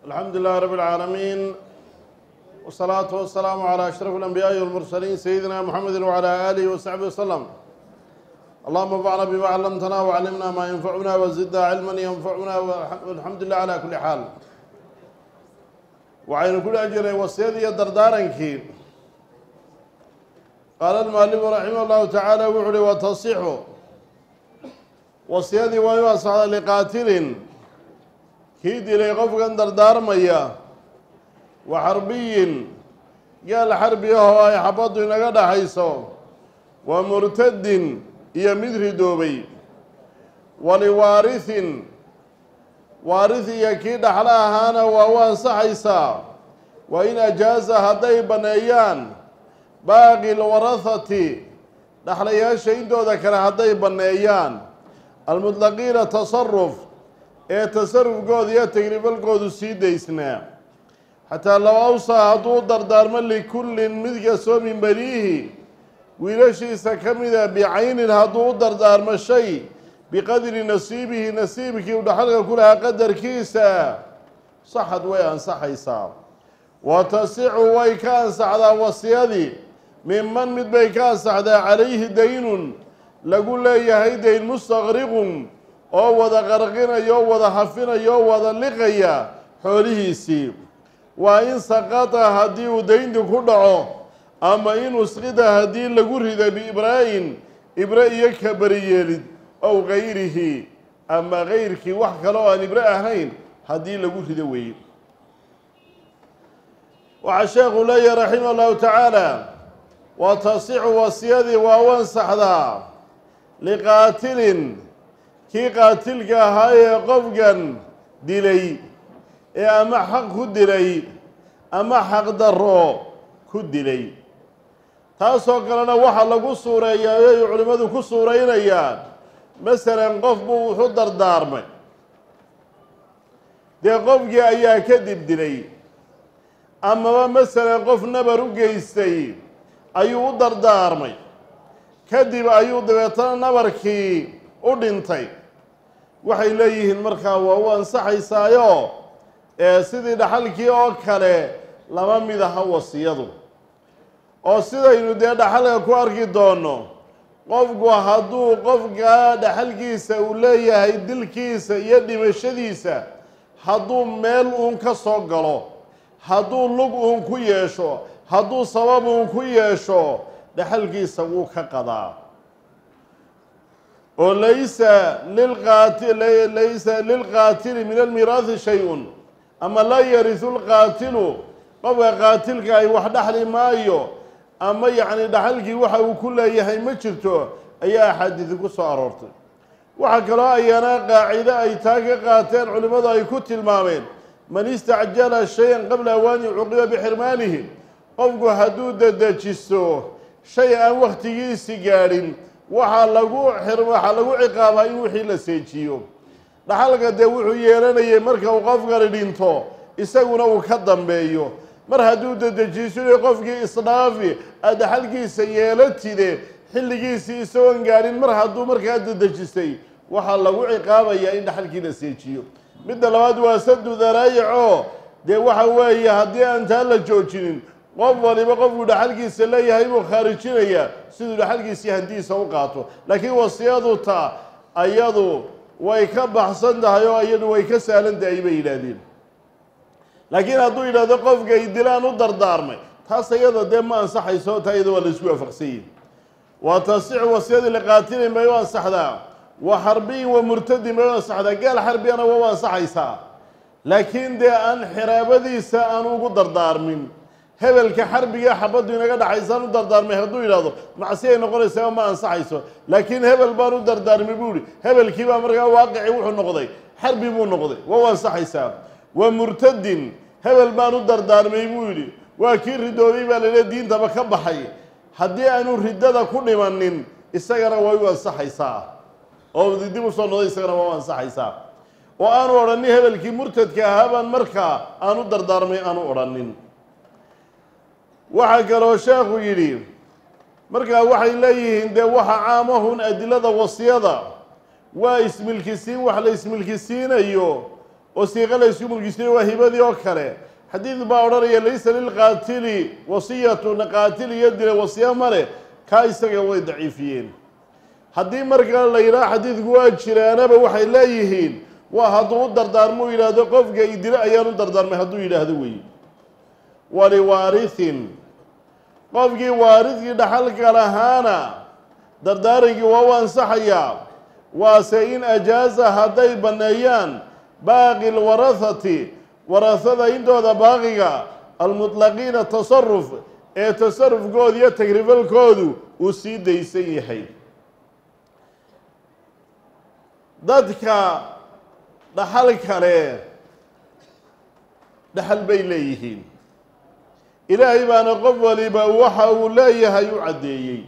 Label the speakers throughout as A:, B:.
A: الحمد لله رب العالمين والصلاة والسلام على أشرف الأنبياء والمرسلين سيدنا محمد وعلى آله وصحبه وسلم اللهم انفعنا بما علمتنا وعلمنا ما ينفعنا وزدنا علما ينفعنا والحمد لله على كل حال وعين كل أجر وصيدي دردارنكي قال المؤلف رحمه الله تعالى وحلي وتصيح wasiyadii waa inu asxda liqaatilin kii dilay qofkan dardaarmaya wa xarbiyin gaal xarbi ahoo ay xabaddu inaga dhaxayso wa murtadin iyo mid ridoobay waliwaarihin waaris iyo kii dhaxlo ahaana waa u ansaxaysaa wa in ajaaza hadday banneeyaan baaqi lwarahati dhaxlayaasha intooda kale hadday banneeyaan almudlaqiina tasaruf ee tasarufkooda iyo tagrifalkoodu sii daysnaa xataa low awsaa hadduu dardaarmo likullin mid kastoo min baniihi wiilashiisa ka mida bicaynin hadduu u dardaarmo shay biqadri nasiibihi nasiibkii u dhaxalka ku lahaa qadarkiisa saxad way ansaxaysaa wa tasixu way ka ansaxdaa wasiyadii minman mid bay ka ansaxdaa calayhi daynun lagu leeyahay dayn mustaqriqun oo wada qarqinaya oo wada hafinayo oo wada liqaya xoolihiisii waa in saqata haddii uu daynti ku dhaco ama in usqida haddii lagu rido biibraa'in ibre iyo kabari yeelid ow gayrihi ama gayrkii wax kale oo aan ibre ahayn haddii lagu rido weeye waxaa sheekhu leeyahay raximah allahu tacaala wa tasixu wasiyadii waa u ansaxdaa liqaatilin kii qaatilka ahaa ee qofkan dilay ee ama xaq ku dilay ama xaqdarro ku dilay taasoo kalena waxaa lagu suureeyaa ay culimmadu ku suuraynayaan masalan qof buu wuxu dardaarmay dee qofkii ayaa kadib dilay amaba masalan qof nabar u geystay ayuu u dardaarmay kadib ayuu dabeetana nabarkii u dhintay waxay leeyihiin markaa waa u ansaxaysaayo ee sidii dhaxalkii oo kale lama mid aha wasiyadu oo sidaynu dee dhaxalka ku arki doono qofku hadduu qofka dhaxalkiisa uu leeyahay dilkiisa iyo dhimashadiisa hadduu meel uun ka soo galo hadduu lug uun ku yeesho hadduu sabab uun ku yeesho dhaxalkiisa wuu ka qadaa oo laysa lilqaati laysa lilqaatili min almiraahi shay-un ama laa yarisu lqaatilu qofka qaatilka ay wax dhaxli maayo ama yacni dhaxalkii waxa uu ku leeyahay ma jirto ayaa axaadiisi ku soo aroortay waxaa kaloo ayana qaacido ay taa ka qaateen culimmadu ay ku tilmaameen man istacjala shay-an qabla awaani cuqiba bixirmaanihi qofku hadduu dedejisto shay aan wakhtigiisi gaadhin waxaa lagu waxaa lagu ciqaabaa in wixii la seejiyo dhaxalka dee wuxuu yeelanayay marka uu qofkani dhinto isaguna uu ka dambeeyo mar hadduu dedejiiso qofkii isdhaafi aad dhaxalkiisa yeelatide xilligiisii isagoon gaadhin mar hadduu markaa dedejistay waxaa lagu ciqaabayaa in dhaxalkii la seejiyo midda labaad waa sadu daraayico dee waxa weeye haddii aan taa la joojinin qof waliba qofkuu dhaxalkiisa leeyahay buu khaarijinayaa siduu dhaxalkiisii hantiisa u qaato laakiin wasiyadu taa ayadu way ka baxsan tahay oo iyadu way ka sahlan tahay bay yidhaahdeen laakiin hadduu yidhahdo qofkay dilaan u dardaarmay taas iyada dee ma ansaxayso taa iyada waa la isku waafaqsanyihin wa tasixu wasiyadii liqaatilin bay u ansaxdaa wa xarbiyin wa murtadin bay u ansaxdaa gaal xarbiyana waa u ansaxaysaa laakiin dee aan xiraabadiisa aan ugu dardaarmin hebelka xarbiga xabaddu inaga dhaxaysaan u dardaarmay hadduu yidhahdo macsiyay noqonaysaa ma ansaxayso laakiin hebel baan u dardaarmay buu ihi hebelkii baa markaa waaqici wuxuu noqday xarbi buu noqday waa u ansaxaysaa wa murtadin hebel baan u dardaarmay buu yidhi waa kii ridoobay baa laydhaha diintaba ka baxay haddii aanu riddada ku dhimanin isagana way u ansaxaysaa oo dib u soo noqday isagana waa u ansaxaysaa oo aanu odhanin hebelkii murtadka ahaa baan markaa aanu dardaarmay aanu odhanin waxaa kaloo sheekhu yidhi markaa waxay leeyihiin dee waxa caamahun adilada wasiyada waa ismilkisiin wax la ismilkisiinayo oo siiqo la ysku mulkistay waa hibadii oo kale xadiid baa odhanaya laysa lilqaatili wasiyatun qaatil iyo dila wasiya male kaa isaga way daciifiyeen haddii markaa la yidhaha xadiidku waa jiraanaba waxay leeyihiin waa hadduu u dardaarmo u yidhaahdo qofka idilo ayaan u dardaarmay hadduu yidhaahdo wey waliwaarihin qofkii waaridkii dhaxalka lahaana dardaarankii waa u ansaxayaa waase in ajaaza hadday banneeyaan baaqi lwarahati warahada intooda baaqiga almutlaqiina tasaruf ee tasarufkooda iyo tagrifalkoodu uu sii daysan yahay dadka dhaxal kale dhaxal bay leeyihiin ilaahay baana qof waliba waxa uu leeyahay u caddeeyey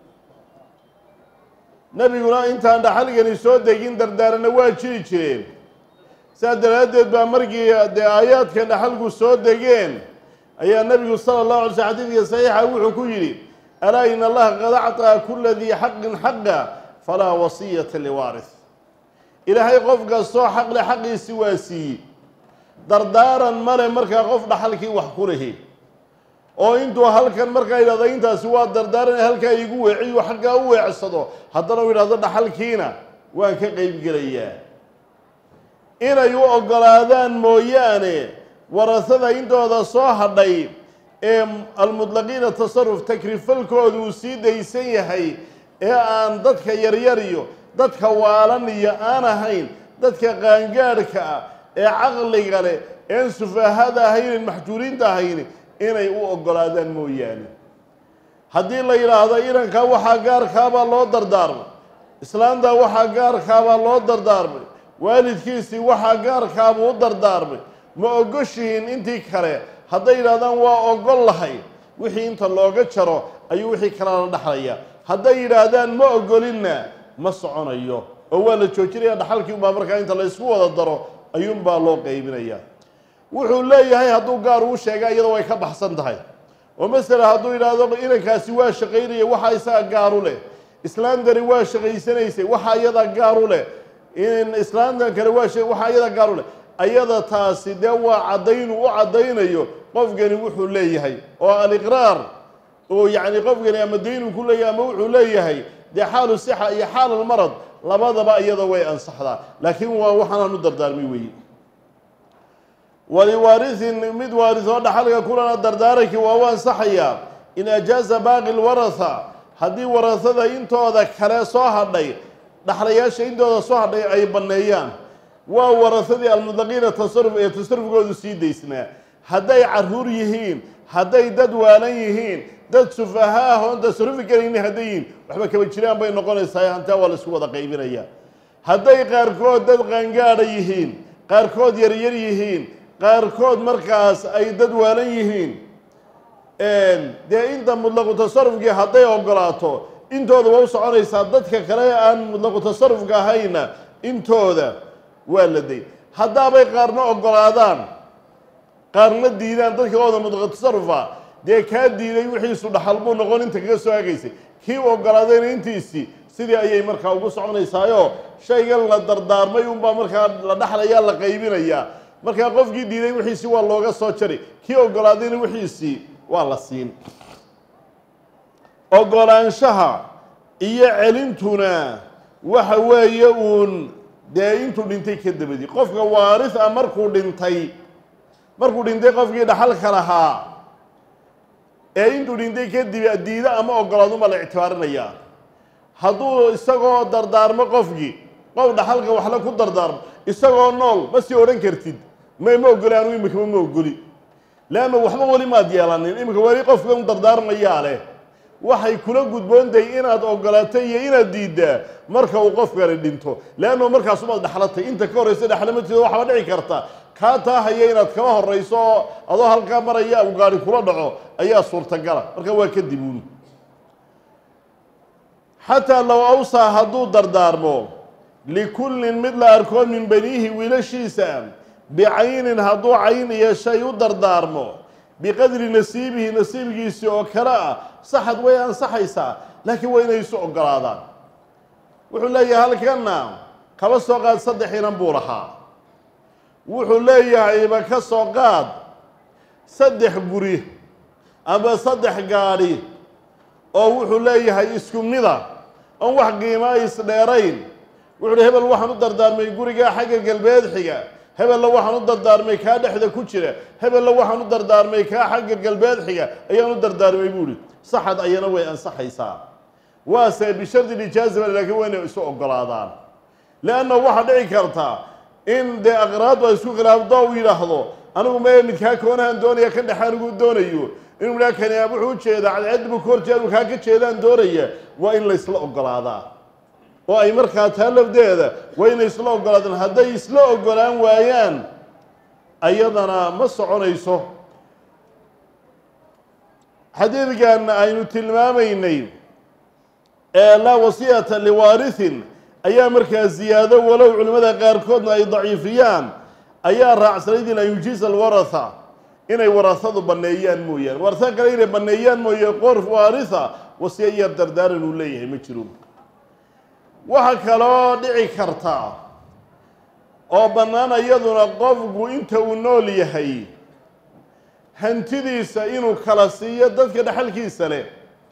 A: nebiguna intaan dhaxalgani soo degin dardaarana waa jiri jireen saas daraaddeed baa markii dee aayaadka dhaxalku soo degeen ayaa nebigu sala allahu alay sl xadiidka saxiixa wuxuu ku yidhi alaa in allaha qad acطaa kula dii xaqin xaqa falaa wasiyata liwaaris ilaahay qof kastoo xaqle xaqiisi waa siiyey dardaaran male markaa qof dhaxalkii wax ku lihi oo intuu halkan markaa yidhahdo intaasi waa dardaaran halkaa igu weeciyo xaggaa u weecsado haddana u yidhahdo dhaxalkiina waan ka qeyb gelayaa inay u oggolaadaan mooyaane warasada intooda soo hadhay ee almutlaqiina tasaruf takrifalkoodu uu sii daysan yahay ee aan dadka yaryar iyo dadka waalan iyo aan ahayn dadka qaangaadhka ah ee caqliga leh een sufahada ahaynin maxjuuriinta ahayni inay u oggolaadaan mooyaane haddii la yidhaahdo irankaa waxaa gaarkaabaa loo dardaarmay islaanta waxaa gaarkaabaa loo dardaarmay waalidkiisii waxaa gaarkaabuu u dardaarmay ma ogoshihiin intii kale hadday yidhahdaan waa ogol lahay wixii inta looga jaro ayuu wixii kalena la dhexlaya hadday yidhaahdaan ma ogolinna ma soconayo oo waa la joojinaya dhaxalkii unbaa markaa inta la ysku wada daro ayuunbaa loo qaybinaya wuxuu leeyahay hadduu gaar uu sheega iyadoo way ka baxsan tahay oo masala hadduu yidhaahdo inankaasi waa shaqaynaya waxaa isaga gaaru leh islaantani waa shaqaysanaysay waxaa iyada gaaru leh in islaantan kale waa waxaa iyada gaaru leh ayada taasi dee waa caddaynu u caddaynayo qofkani wuxuu leeyahay oo aliqraar oo yacni qofkani ama daynuu ku leeyahay ama wuxuu leeyahay dee xaalu sixa iyo xaal almarad labadaba iyada way ansaxdaa laakiin waa waxaanaan u dardaarmay weeye waliwaarihin mid waarisoo dhaxalka kulana dardaarankii waa u ansaxayaa in ajaaza baaqi lwaratha haddii warahada intooda kale soo hadhay dhaxlayaasha intooda soo hadhay ay banneeyaan waa warahadii almutlaqiina tasaruf ee tasarufkoodu sii daysnaa hadday caruur yihiin hadday dad waalan yihiin dad sufaha ah oon tasarufi karayni hadday yihiin waxba kaba jiraan bay noqonaysaa hantaa waa la isku wada qaybinaya hadday qaarkood dad qaangaadha yihiin qaarkood yaryar yihiin qaarkood markaas ay dad waalan yihiin dee inta mutlaqu tasarufkii hadday ogolaato intooda waa u soconaysaa dadka kale ee aan mutlaqu tasarufka ahayna intooda waa la day haddaabay qaarna ogolaadaan qaarna diidaan dadka ooda mutlaqu tasarufa dee kaa diiday wixiisu dhaxal buu noqon inta kaga soo agaysay kii u ogolaadayna intiisii sidii ayay markaa ugu soconaysaayo shaygan la dardaarmay unbaa markaa la dhaxlayaa la qaybinayaa markaa qofkii diiday wixiisii waa looga soo jari kii ogolaadayna wixiisii waa la siin ogolaanshaha iyo celintuna waxa weeye uun dee intuu dhintay ka dabadi qofka waaris ah markuu dhintay markuu dhintay qofkii dhaxalka lahaa ee intuu dhintay kadib diido ama ogolaadunbaa la ictibaarinayaa hadduu isagoo dardaarmo qofkii qof dhaxalka waxla ku dardaarmo isagoo nool ma sii odhan kartid ma ma ogoli anu imikama ma ogoli leanna waxba weli maad yeelanin iminka weli qofka un dardaarmayaa leh waxay kula gudboontahay inaad ogolaatay iyo inaad diiddaa marka uu qofkani dhinto leanno markaasumaad dhexlatay inta ka horraysa dhexlamatiida waxaaba dhici karta kaa taahaya inaad kala horrayso oo adoo halkaa maraya uu gaari kula dhaco ayaa suurtagala marka waa kadib uun xataa low awsaa hadduu dardaarmo likullin mid la arko min baniihi wiilashiisa bicaynin hadduu cayn iyo shay u dardaarmo biqadri nasiibihi nasiibkiisii oo kale ah saxad way ansaxaysaa laakiin waa inay isu ogolaadaan wuxuu leeyahay halkanna kaba soo qaad saddex inan buu lahaa wuxuu leeyahayba ka soo qaad saddex guri ama saddex gaadhi oo wuxuu leeyahay isku mida oon wax qiimaa isdheerayn wuxu uhi hebel waxaan u dardaarmay gurigaa xagga galbeed xiga hebella waxaan u dardaarmay kaa dhexda ku jira hebella waxaan u dardaarmay kaa xagga galbeed xiga ayaan u dardaarmay buuhi saxad ayana way ansaxaysaa waase bishardi lijaaziba laakiin waa inay isu ogolaadaan leanna waxaa dhici karta in dee aqraadu ay isku khilaafdo uu yidhaahdo anigu mee midkaa koonahan doonaya ka dhexe anigu doonayo inuu idhaha kani wuxuu ujeedaa cadceed buu ka horjeeda kaa ka jeedaan doonaya waa in la isla ogolaadaa oo ay markaa taa lafdeeda waa inay isla ogolaadaan hadday isla ogolaan waayaan ayadana ma soconayso xadiidkan aynu tilmaamaynay ee laa wasiyata liwaarihin ayaa markaa ziyaado walow culimmada qaarkoodna ay daciifiyaan ayaa raacsanayd in an yujiisa alwaratha inay warahadu banneeyaan mooyaane warasa kale inay banneeyaan mooye qoor waaritha wasiya iyo dardaaran uu leeyahay ma jiro waxaa kaloo dhici karta oo bannaan iyaduna qofku inta uu nool yahay hantidiisa inuu kala siiyo dadka dhexalkiisa leh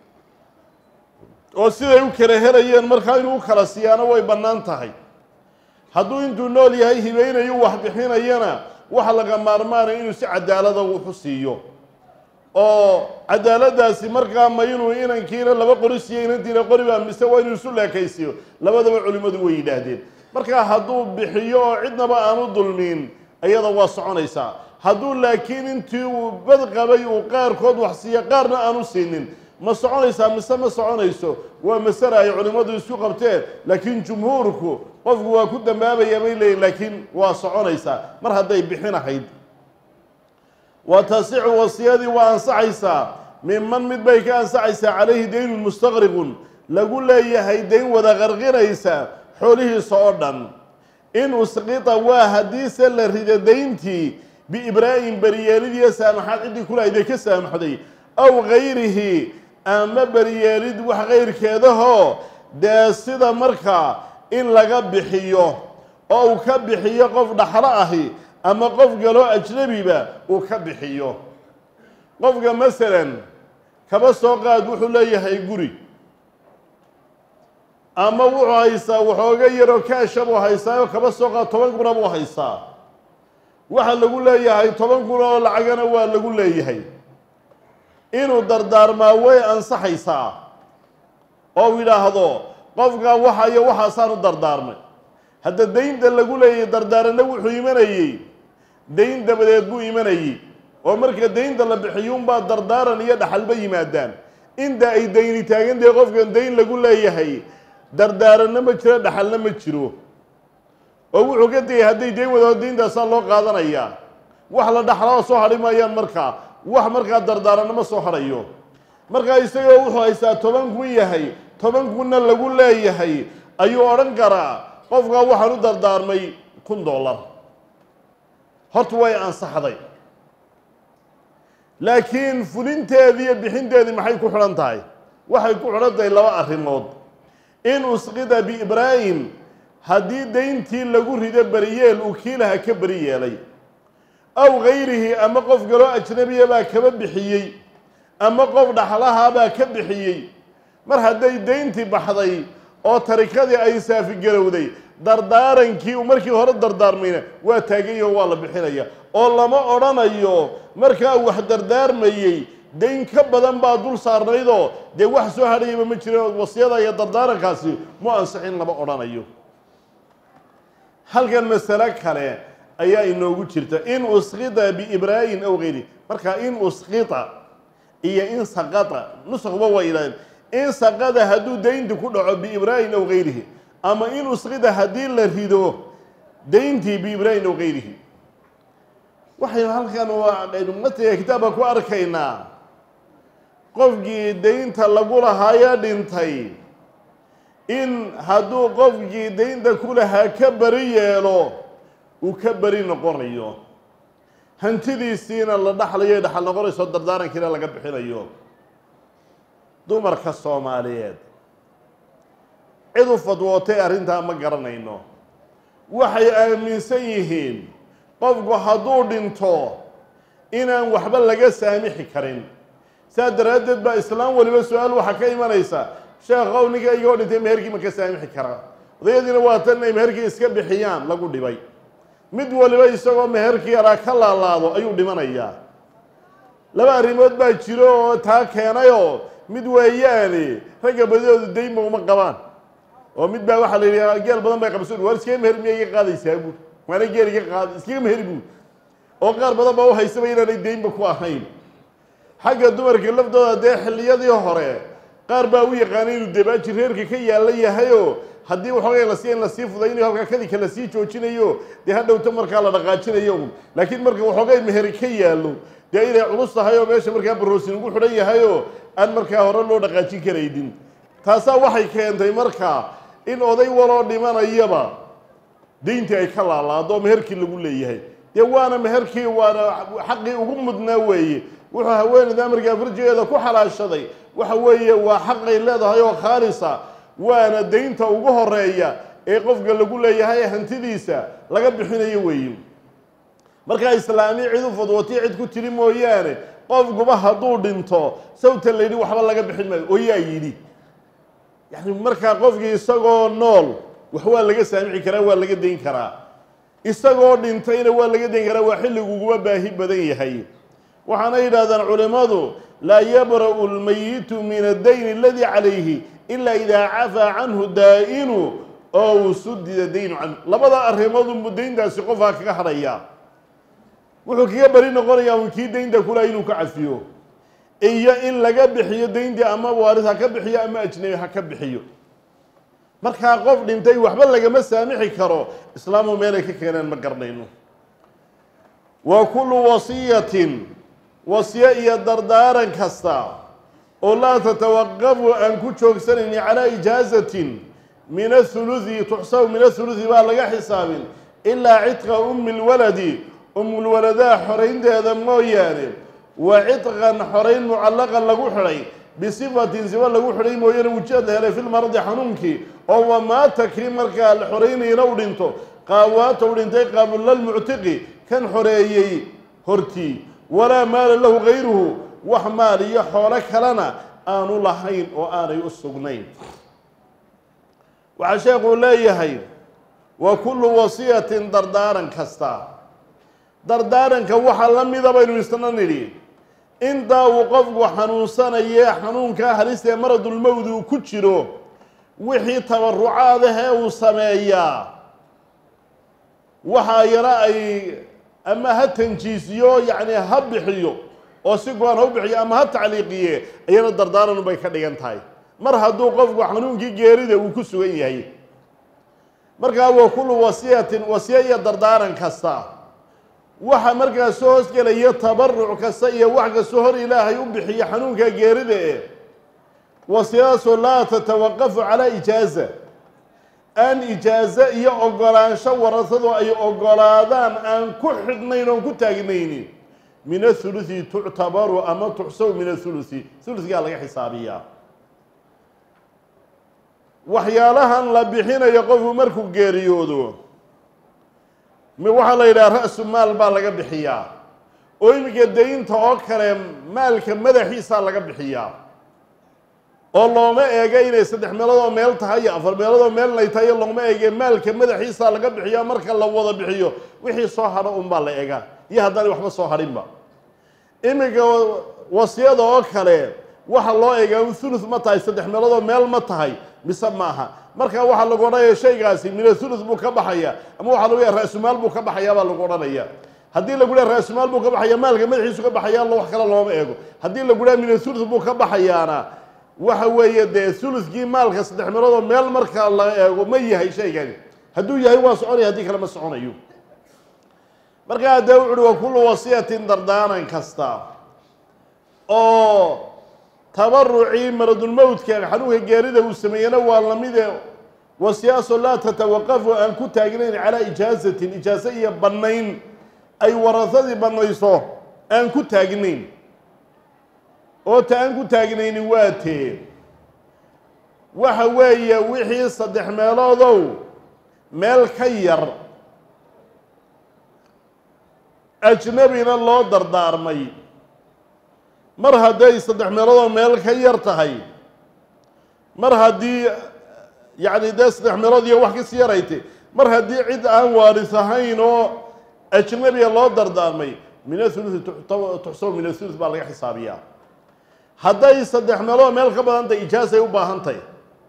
A: oo siday u kala helayeen markaa inuu u kala siiyaana way bannaan tahay hadduu intuu nool yahay hibaynayu wax bixinayana waxa laga maarmaanaya inuu si cadaalada wuxu siiyo oo cadaaladaasi markaa ma inuu inankiina laba qori siiyo inantiina qoriba mise waa inuu isu leekaysiiyo labadaba culimmadu way yidhaahdeen markaa hadduu bixiyo oo cidnaba aanu dulmiin iyada waa soconaysaa hadduu laakiin intii uu bad qabay uu qaarkood wax siiyo qaarna aanu siinin ma soconaysaa mise ma soconayso waa masale ay culimmadu isku qabteen laakiin jumhuurku qofku waa ku dambaabaya bay leeyihin laakiin waa soconaysaa mar hadday bixinahayd wa tasixu wasiyadii waa ansaxaysaa minman mid bay ka ansaxaysaa calayhi daynun mustaqriqun lagu leeyahay dayn wada qarqinaysa xoolihiisa oo dhan in usqita waa haddiise la rida dayntii biibraa'in beriyeelidiyo saamaxaad ciddii kulahayday ka saamaxday aw gayrihi ama beriyeelid wax kayrkeedahoo dee sida markaa in laga bixiyo oo uu ka bixiyo qof dhaxlo ahi ama qof galoo ajnabiba uu ka bixiyo qofka masalan kaba soo qaad wuxuu leeyahay guri ama wuxuu haystaa waxooga yaroo kaasha buu haystaa oo kaba soo qaad toban kuna buu haystaa waxa lagu leeyahay toban kun oo lacagana waa lagu leeyahay inuu dardaarmaa way ansaxaysaa oo u yidhaahdo qofkaa waxa iyo waxaasaan u dardaarmay hadda daynta lagu leeyahay dardaaranna wuxuu imanayey dayn dabadeed buu imanayey oo marka daynta la bixiyuunbaa dardaaran iyo dhaxalba yimaadaan inta ay dayni taagantahay qofkan dayn lagu leeyahay dardaaranna ma jiro dhaxalna ma jiro oo wuxuu ka tegay hadday dayn wadaho dayntaasaa loo qaadanayaa wax la dhaxlaa soo hadhi maayaan markaa wax markaa dardaaranna ma soo hadhayo markaa isagoo wuxuu haystaa toban kun yahay toban kunna lagu leeyahay ayuu odhan karaa qofkaa waxaan u dardaarmay kun dollar horta way ansaxday laakiin fulinteedii iyo bixinteedii maxay ku xidhan tahay waxay ku xidhan tahay laba arrimood in usqida biibraahim haddii dayntii lagu rido beriyeel uu kiilaha ka beri yeelay aw gayrihi ama qof galoo ajnabiya baa kaba bixiyey ama qof dhaxlahaa ka bixiyey mar hadday dayntii baxday oo tarikadii ay saafigarowday dardaarankii uu markii hore dardaarmayna waa taagayo waa la bixinaya oo lama odhanayo markaa wax dardaarmayey dayn ka badan baa dul saarnaydoo dee wax soo hadhayaba ma jira wasiyada iyo dardaarankaasi mu ansixin lama odhanayo halkan masale kale ayaa inoogu jirta in usqita biibraa'in aw gayri marka in usqita iyo in saqata nusakba waa yidhahdeen in saqada hadduu daynti ku dhaco biibraa'in aw gayrihi ama in usqida haddii la rido dayntii biibraa'in aw gayrihi waxaynu halkan matiga kitaabka ku arkaynaa qofkii daynta lagu lahaaya dhintay in hadduu qofkii daynta ku lahaa ka beri yeelo uu ka beri noqonayo hantidiisiina la dhaxlayo dhaxal noqonayso dardaarankiina laga bixinayo dumarka soomaaliyeed cid u fadwootay arrintaa ma garanayno waxay aaminsan yihiin qofku hadduu dhinto inaan waxba laga saamixi karin saas daraaddeed baa islaam waliba su-aal waxaa ka imanaysa sheekhow ninka igoo dhintay meherkii ma ka saamixi karaa odayadiina waa tan inay meherkii iska bixiyaan lagu dhibay mid waliba isagoo meherkii yaraa ka laalaado ayuu dhimanayaa laba arrimood baa jiro oo taa keenayoo mid weeyaane ragga badidoodu daynba uma qabaan oo mid baa waxaa la yidhi geel badan bay qabso waar iskaga meher miya iga qaadaysaa buur waana geel iga qaad iskaga meheri buur oo qaar badan baa uhaysaba inaanay daynba ku ahayn xagga dumarka laftooda dee xilliyadii hore qaar baa u yaqaanay inuu dabaaji reerka ka yaalla yahayoo haddii waxoogay la siiya in lasii fudaynayo halkaa kadika lasii joojinayo dee hadhowta markaa la dhaqaajinayo un laakiin marka waxoogay meheri ka yaallo dee inay culus tahay oo meesha markaa baroosin ugu xidhan yahayoo aan markaa hore loo dhaqaajin karaynin taasaa waxay keentay markaa in oday waloo dhimanayaba dayntii ay ka laalaado meherkii lagu leeyahay dee waana meherkii waana xaqii ugu mudnaa weeye wuxuu haweeneyda markaa farjigeeda ku xalaashaday waxa weeye waa xaqay leedahay oo khaalisa waana daynta ugu horeeya ee qofka lagu leeyahay hantidiisa laga bixinayo weeye markaa islaami cid u fudwatii cid ku tiri mooyaane qofkuba hadduu dhinto sawta la yidhi waxba laga bixin maayo oo yaa yidhi yani markaa qofkii isagoo nool wax waa laga saamici karaa waa laga dayn karaa isagoo dhintayna waa laga dayn karaa waa xilliguguba baahi badan yahay waxaana yidhahdaan culimmadu laa yabra'u lmayitu min addayni aladii calayhi ilaa idaa cafaa canhu daa'inu ow sudida daynu canhu labada arrimoodunbu dayntaasi qofkaa kaga hadhayaa wuxuu kaga beri noqonayaa un kii daynta kulaha inuu ka cafiyo iyo in laga bixiyo dayntii ama waaris ha ka bixiyo ama ajnabi ha ka bixiyo markaa qof dhintay waxba lagama saamixi karo islaamu meelay ka keeneen ma garanayno wa kullu wasiyatin wasiyo iyo dardaaran kasta oo laa tatawaqafu aan ku joogsanayni calaa ijaazatin min athuluthi tuxsabu min athuluthi baa laga xisaabin ilaa cidqa ummi lwaladi umulwaladaha xoraynteeda mooyaane wa cidqan xorayn mucallaqan lagu xidhay bisifatin sifa lagu xidhay mooyaane wujad la helay filmaradi xanuunkii oo wamaata kii markaa la xoraynayana u dhinto qaawaata u dhintay qaablalmuctiqi kan xoreeyey hortii walaa maala lahu gayruhu wax maal iyo xoolo kalena aanu lahayn oo aanay u sugnayn waxaa sheekuu leeyahay wa kullu wasiyatin dardaaran kasta dardaaranka waxaa la mida baynu isna nidhi intaa uu qofku xanuunsanaye xanuunkaa halista ee maradulmowd uu ku jiro wixii tabarucaadahee uu sameeyaa waxaa yara ay ama ha tanjiisiyo yacni ha bixiyo oo si go-an ha u bixiyo ama ha tacliiqiye iyana dardaaran bay ka dhigan tahay mar hadduu qofku xanuunkii geerida uu ku sugan yahay markaa wa kullu wasiyatin wasiya iyo dardaaran kasta waxa markaa soo hoosgelaya tabaruc kasta iyo wax kastoo hor ilaahay u bixiyo xanuunka geerida e wasiyadaasoo laa tatawaqafu calaa ijaaza aan ijaazo iyo ogolaansho warasadu ay ogolaadaan aan ku xidhnayn oon ku taagnaynin min athuluthi tuctabaru ama tuxsabu min athuluthi thuluthigaa laga xisaabiyaa waxyaalahan la bixinayo qofku markuu geeriyoodo waxaa la yidhaha ra-su maal baa laga bixiyaa oo iminka daynta oo kale maalka madaxiisaa laga bixiyaa oo looma eega inay saddex meeloodoo meel tahay iyo afar meeloodoo meel inay tahay looma eege maalka madaxiisaa laga bixiyaa marka la wada bixiyo wixii soo hadho unbaa la eega iyo haddaanay waxba soo hadhinba iminka wasiyada oo kale waxa loo eegaa un thuluth ma tahay saddex meeloodoo meel ma tahay mise maaha marka waxaa lagu odhanaya shaygaasi mina thuluth buu ka baxaya ama waxaa lagu yaha ra-sumaal buu ka baxayaa baa lagu odhanaya haddii lagu dhaha ra-sumaal buu ka baxaya maalka madaxiisu ka baxayaa wax kale looma eego haddii lagu dhaha mina thuluth buu ka baxayaana waxa weeye dee thuluthkii maalka saddex meeloodoo meel marka la eego ma yahay shaygani hadduu yahay waa soconaya haddii kale ma soconayo markaa haddee wuxu uhi wa kullu wasiyatin dardaaran kasta oo tabarucii maradulmowdka xanuunka geerida uu sameeyena waa lamide wasiyaasoo laa tatawaqafu aan ku taagnayn calaa ijaazatin ijaaso iyo bannayn ay warasadii bannayso aan ku taagnayn oo ta aan ku taagnayni waa tee waxa weeye wixii saddex meeloodow meel ka yar ajnabina loo dardaarmay mar hadday saddex meeloodoo meel ka yar tahay mar haddii yacni dee saddex meelood iyo wax kasii yaraytay mar haddii cid aan waaris ahayn oo ajnabiga loo dardaarmay min athuluthi tuxsabu min athuluth baa laga xisaabiyaa hadday saddex meelood meel ka badan tahay ijaasay u baahan tahay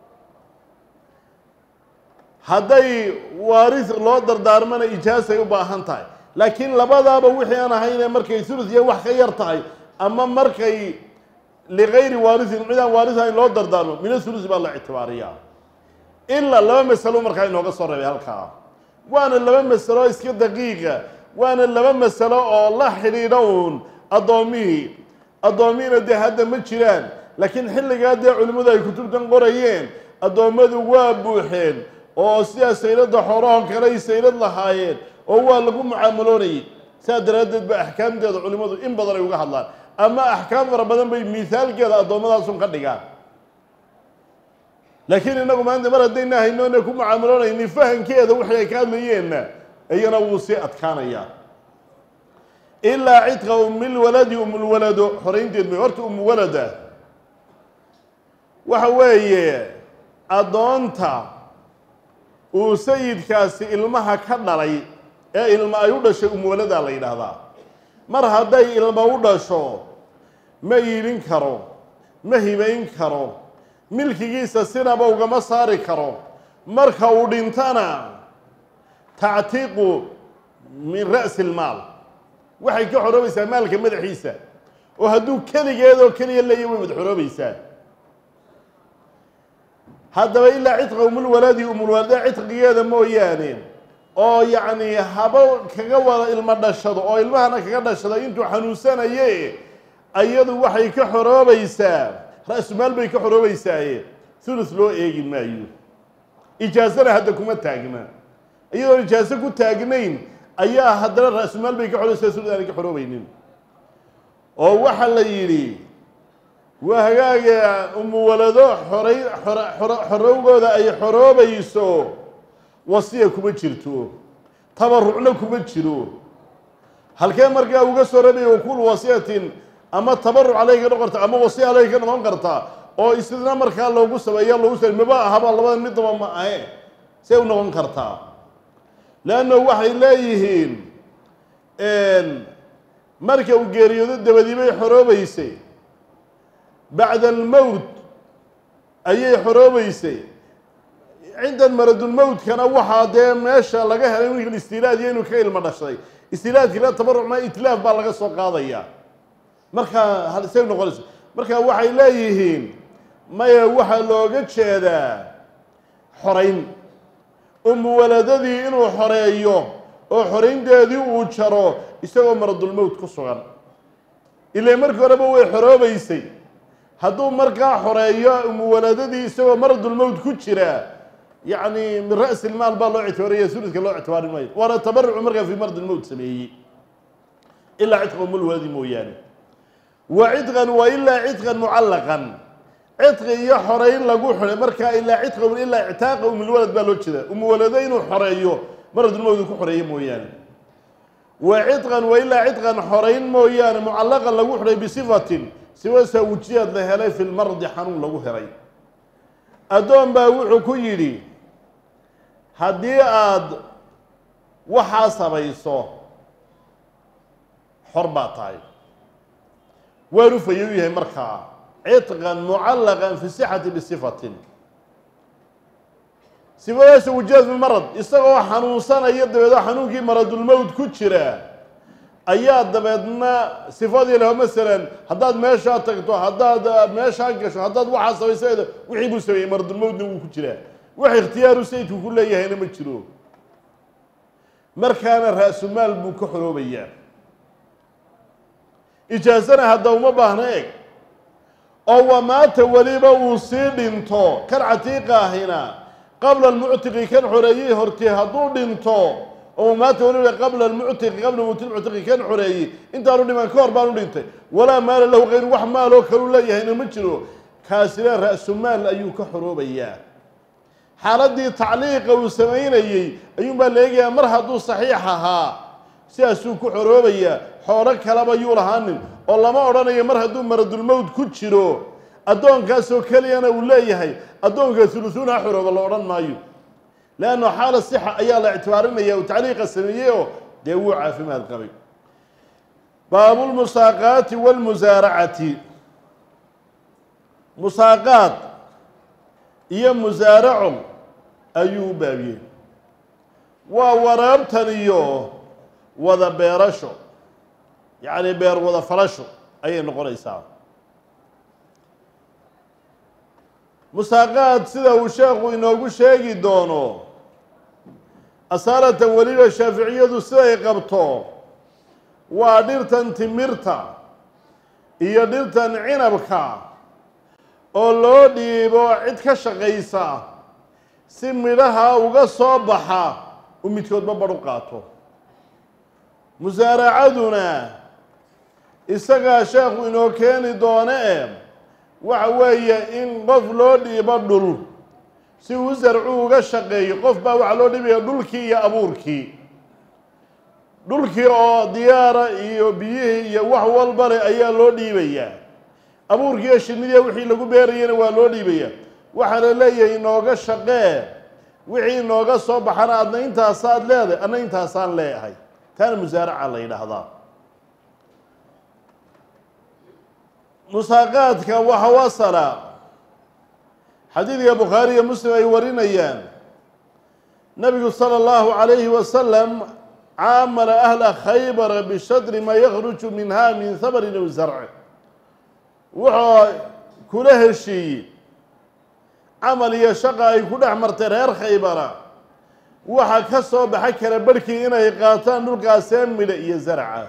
A: hadday waaris loo dardaarmana ijaasay u baahan tahay laakiin labadaaba wixii aan ahaynee markay thuluth iyo wax ka yar tahay ama markay ligayri waarisin cid aan waaris ahayn loo dardaarmo min athuluth baa la ictibaariyaa ilaa laba masalo markaa inooga soo reebay halkaa waana laba masalo iska daqiiqa waana laba masalo oo la xidhiidha uun addoommihii addoommihiina dee hadda ma jiraan laakiin xilligaa dee culimmadu ay kutubtan qorayeen addoommadu waa buuxeen oo sidaa sayladda xoorahoo kale ay saylad lahaayeen oo waa lagu mucaamaloonayay saa daraaddeed ba axkaamteeda culimmadu in badan ay uga hadlaan ama axkaam fara badan bay miisaalkeeda addoommadaasuun ka dhigaan laakiin innagu maanta mar haddayna haynoona ku mucaamaloonayni fahankeeda wixii ay ka hadlayeenna iyana wuu sii adkaanayaa ilaa cidqa umilwaladi umulwalado xoraynteed may horta umwalada waxa weeye addoonta uu sayidkaasi ilmaha ka dhalay ee ilma ay u dhashay umwaladaa la yidhaahdaa mar hadday ilma u dhasho ma iibin karo ma hibayn karo milkigiisa sinaba ugama saari karo marka uu dhintana tactiiqu min ra'si ilmaal waxay ka xoroobaysaa maalka madaxiisa oo hadduu keligeedoo keliya leeya way wad xoroobaysaa haddaba ilaa cidqa umulwaladi umulwalada cidqigeeda mooyaane oo yacni haba kaga wada ilmo dhashado oo ilmahana kaga dhashada intuu xanuunsanaye ayadu waxay ka xoroobaysaa ra-sumaal bay ka xoroobaysaaye thuluth loo eegi maayo ijaasana hadda kuma taagna iyadoon ijaaso ku taagnayn ayaa haddana ra-sumaal bay ka xoroobaysaa thuluth aanay ka xoroobaynin oo waxaa la yidhi waa hagaaga umuwalado xoray xorowgooda ay xoroobayso wasiya kuma jirto tabarucna kuma jiro halkee markaa uga soo rabaya wakul wasiyatin ama tabaruc aleyh ka noqon karta ama wasiya aleyh ka noqon karta oo isna markaa loogu sameeya loogu sa maba ahaba labadan midnaba ma ahe say u noqon kartaa leanna waxay leeyihiin marka uu geeriyoodo dabadii bay xoroobeysay bacda almowt ayay xoroobeysay cindan maradulmowtkana waxaa dee meesha laga helay wiil istilaad iyo inuu ka ilmo dhashay istilaadkina tabarucna itlaaf baa laga soo qaadaya markaa say noqonayso marka waxay leeyihiin maya waxaa looga jeedaa xorayn umuwaladadii inuu xoreeyo oo xoraynteedii uu jaro isagoo maradulmowt ku sugan ilaa markii horeba way xoroobeysay hadduu markaa xoreeyo umuwaladadii isagoo maradulmowt ku jira yacni min ra'si ilmaal baa loo ictibaaraya suluska loo ictibaari maayo waana tabarucu markaa fii maradilmowt sameeyey ilaa cidqa umulwaladi mooyaane wa cidqan wa ilaa cidqan mucallaqan cidqi iyo xoreyn lagu xidhay markaa ilaa cidqa ilaa ictaaqa umulwalad baa loo jeeda umuwalado inuu xoreeyo maradulmowdu ku xoreeyo mooyaane wa cidqan wa ilaa cidqan xoreyn mooyaane mucallaqan lagu xidhay bisifatin siwasa wujiyaad la helay fi lmardi xanuun lagu helay addoon baa wuxuu ku yidhi haddii aada waxaa samayso xor baa tahay waanu fayow yahay markaa cidqan mucallaqan fi sixati bisifatin sifadaasa wujiyaad fi lmarad isagoo xanuunsanaya dabeedoo xanuunkii maradulmowt ku jira ayaa dabeedna sifadii leho masalan haddaad meeshaa tagto haddaad meeshaa gasho haddaad waxaa samaysa wixii buu sameeyey maradulmowtna wuu ku jiraa wax ikhtiyaaru sayidku ku leeyahayna ma jiro markaana ra-sumaal buu ka xoroobayaa ijaasana hadda uma baahna eg oo wamaata weliba uu sii dhinto kan catiiqa ahina qabla almuctiqi kan xoreeyey hortii hadduu dhinto oo maata weliba qabla almuctiqi qabla mowti lmuctiqi kan xoreeyey intaanu dhiman ka hor baanu dhintay walaa maala lahu kayru wax maaloo kalu leeyahayna ma jiro kaasina ra-sumaal ayuu ka xoroobayaa xaaladii tacliiqa uu samaynayey ayuunbaa la eegayaa mar hadduu saxiix ahaa sidaasuu ku xoroobayaa xoolo kaleba yuu lahaanin oo lama odhanayo mar hadduu maradulmowd ku jiro addoonkaasoo keliyana uu leeyahay addoonka hulusuun ha xorooba la odhan maayo leanno xaala sixa ayaa la ictibaarinaya uu tacliiqa sameeyey oo dee wuu caafimaad qabay baabulmusaaqaati waalmusaaracati musaaqaad iyo musaaraco ayuu u baabiyey waa waraabtan iyo wada beerasho yacni beer wada falasho ayay noqonaysaa musaaqaad sida uu sheekhu inoogu sheegi doono asaaratan weliba shaaficiyadu siday qabto waa dhirtan timirta iyo dhirtan cinabka oo loo dhiibo cid ka shaqaysa si midhaha uga soo baxa uu midkoodba badh u qaato musaaracaduna isagaa sheekhu inoo keeni doone e waxa weeye in qof loo dhiibo dhul si uu sarcu uga shaqeeyo qof baa waxaa loo dhiibaya dhulkii iyo abuurkii dhulkii oo diyaara iyo biyihii iyo wax walba leh ayaa loo dhiibayaa abuurkii iyo shinnidiiya wixii lagu beerayana waa loo dhiibaya waxaa la leeyahay inooga shaqee wixii inooga soo baxana adna intaasaad leedahay adna intaasaan leeyahay taana musaaraca la yidhaahdaa musaaqaadka waxa wasala xadiidka bukhaari iyo muslim ay warinayaan nabigu sala allahu calayhi wasalam caamala ahla khaybara bishadri maa yakhruju minha min hamarin aw zarci wuxuu kula heshiiyey camal iyo shaqa ay ku dhex martay reer khaybara waxa ka soo baxa kala barhkii inay qaataan dhulkaasee midha iyo zarca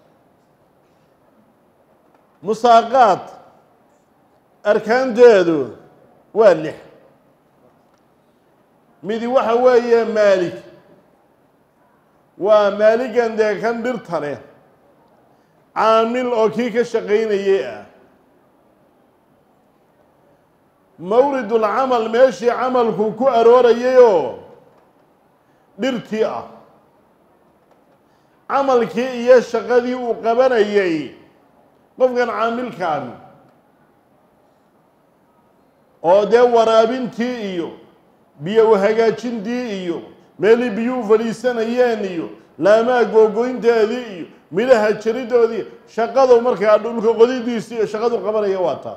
A: musaaqaad arkaanteedu waa lix midi waxa weeye maalig waa maaligan dee kan dhirta leh caamil oo kii ka shaqaynayay ah mawridul camal meeshii camalku ku aroorayayoo dhirtii ah camalkii iyo shaqadii uu qabanayay qofkan caamilkaani oo dee waraabintii iyo biyo hagaajintii iyo meelii biyuu fadhiisanayeen iyo laamaha googoynteedii iyo midhaha jaridoodii shaqadu markaa dhulka qodidiisii iyo shaqadu qabanaya waa taa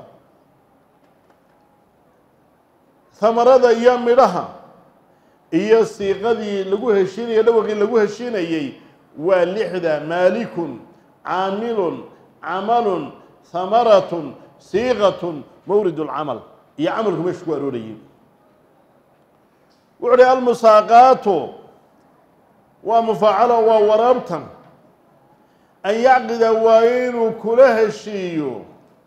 A: hamarada iyo midhaha iyo siiqadii lagu heshiinaya dhawaqii lagu heshiinayey waa lixda maalikun caamilun camalun hamaratun siiqatun mawrid lcamal iyo camalku meesha ku aroorayay wuxu uhi almusaaqaatu waa mufaacalo waa waraabtan an yacqida waa inuu kula heshiiyo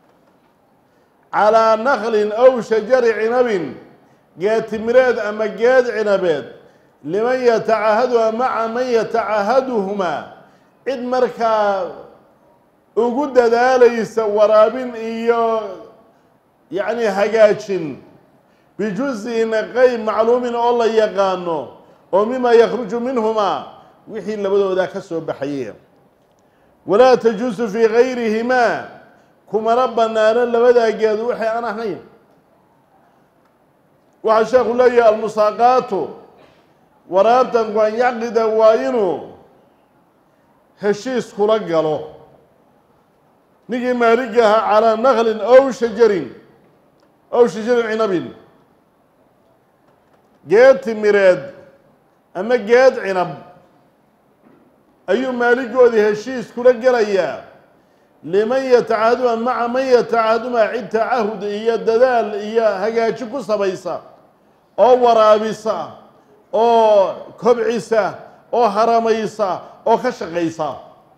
A: calaa naklin aw shajari cinabin geed timireed ama geed cinabeed liman yatacahaduha maca man yatacahaduhumaa cid markaa ugu dadaalaysa waraabin iyo yacni hagaajin bijuزin qeyb macluumin oo la yaqaano oo mima yakruju minhumaa wixii labadoodaa ka soo baxaye walaa tajuusu fii gayrihimaa kumana banaano labadaa geed waxay aan ahayn waxaa sheekhu leeyahay almusaaqaatu waraabtanku an yacqida waa inuu heshiis kula galo ninkii maalig ahaa calaa naklin ow shajarin ow shajarin cinabin geed timireed ama geed cinab ayuu maaligoodii heshiis kula gelayaa liman yatacahaduma maca man yatacahadumaa cid tacahud iyo dadaal iyo hagaaji ku sabaysa oo waraabisa oo kobcisa oo haramaysa oo ka shaqaysa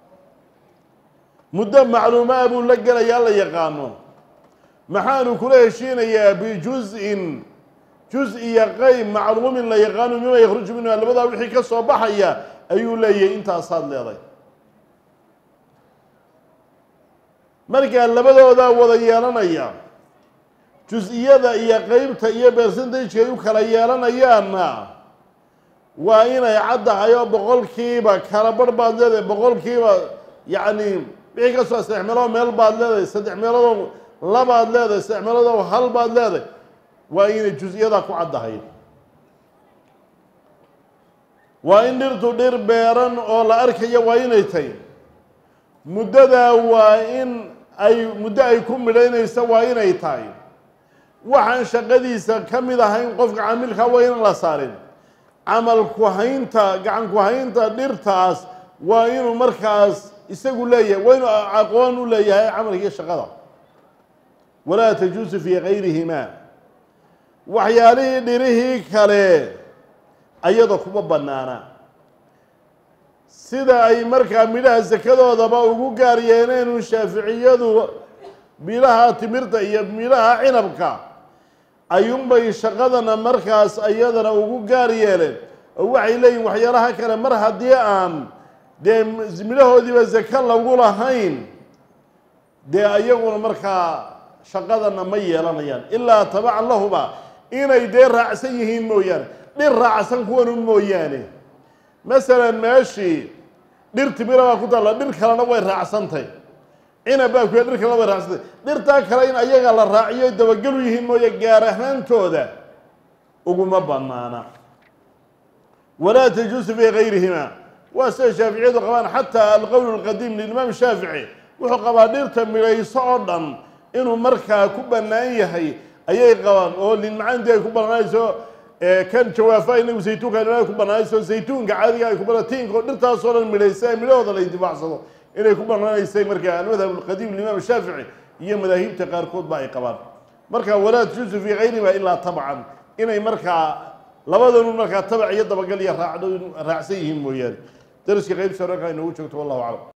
A: muddo macluumaa buu la gelayaa la yaqaano maxaanu kula heshiinayaa bijuz-in juz iyo qeyb macluumin la yaqaano mima yakhruju minha labadaa wixii ka soo baxaya ayuu leeyahay intaasaad leeday markaa labadoodaa wada yeelanaya jus-iyada iyo qeybta iyo percentage ay u kala yeelanayaanna waa inay caddahay oo boqolkiiba kala barh baad leedahay boqolkiiba yacni wixii ka soo saddex meelood meel baad leedahay saddex meeloodoo labaad leedahay saddex meeloodoo hal baad leedahay waa inay jus-iyadaa ku caddahay waa in dhirtu dhir beeran oo la arkayo waa inay tahy muddadaa waa in ay muddo ay ku midhaynaysa waa inay tahay waxaan shaqadiisa ka mid ahayn qofka caamilka waa inan la saarin camal ku-haynta gacan ku-haynta dhirtaas waa inuu markaas isagu leeyahay waa inuu aqoon u leeyahay camalkii shaqada walaa tajuusu fii gayrihimaa waxyaalihii dhirihii kale ayada kuma bannaana sida ay markaa midhaha sakadoodaba ugu gaar yeeleenu shaaficiyadu midhaha timirta iyo midhaha cinabka ayuunbay shaqadana markaas ayadana ugu gaar yeeleen oo waxay leeyihin waxyaalaha kale mar haddii aan dee midhahoodiiba sako lagu lahayn dee ayaguna markaa shaqadana ma yeelanayaan ilaa tabacan lahuba inay dee raacsan yihiin mooyaane dhir raacsan kuwanun mooyaane masalan meeshii dhir timira baa ku taalla dhir kalena way raacsantay cinab baa kuya dhir kalena way raacsantay dhirtaa kale in ayaga la raaciyo dabagelu yihiin mooye gaar ahaantooda uguma banaana walaa tajuusu fii gayrihima waa sida shaaficiyadu qabaan xataa alqowl lqadiim lilimaam shaafici wuxuu qabaa dhirta midhayso oo dhan inuu markaa ku bannaan yahay ayay qabaan oo linmacaantii ay ku bannaanayso kan jawaafa inagu saytuunka ay ku bannaanayso saytuunka caadiga ay ku banaan tiinka oo dhirtaasoo dhan midhaysa midhahooda la intifaacsado inay ku bannaanaysay markaa almadhab alqadiim limaam shaafici iyo madaahibta qaarkood ba ay qabaan marka walaa tajuusu fii gayrihima ilaa tabcan inay markaa labadanu markaa tabac iyo dabagal iyo raacdo raacsan yihiin mooyaane dariska qaybsa rarkaa inoogu joogto wallahu aclam